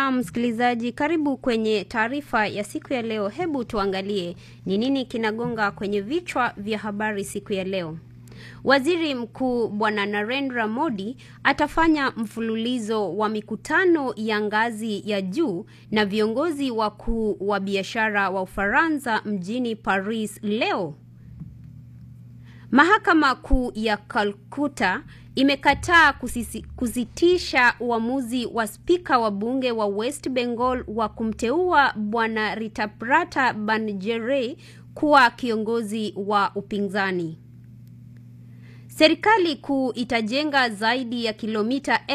Na msikilizaji, karibu kwenye taarifa ya siku ya leo. Hebu tuangalie ni nini kinagonga kwenye vichwa vya habari siku ya leo. Waziri Mkuu Bwana Narendra Modi atafanya mfululizo wa mikutano ya ngazi ya juu na viongozi wakuu wa biashara wa Ufaransa mjini Paris leo. Mahakama Kuu ya Calcutta imekataa kusisi, kusitisha uamuzi wa spika wa bunge wa West Bengal wa kumteua Bwana Ritaprata Banerjee kuwa kiongozi wa upinzani. Serikali kuu itajenga zaidi ya kilomita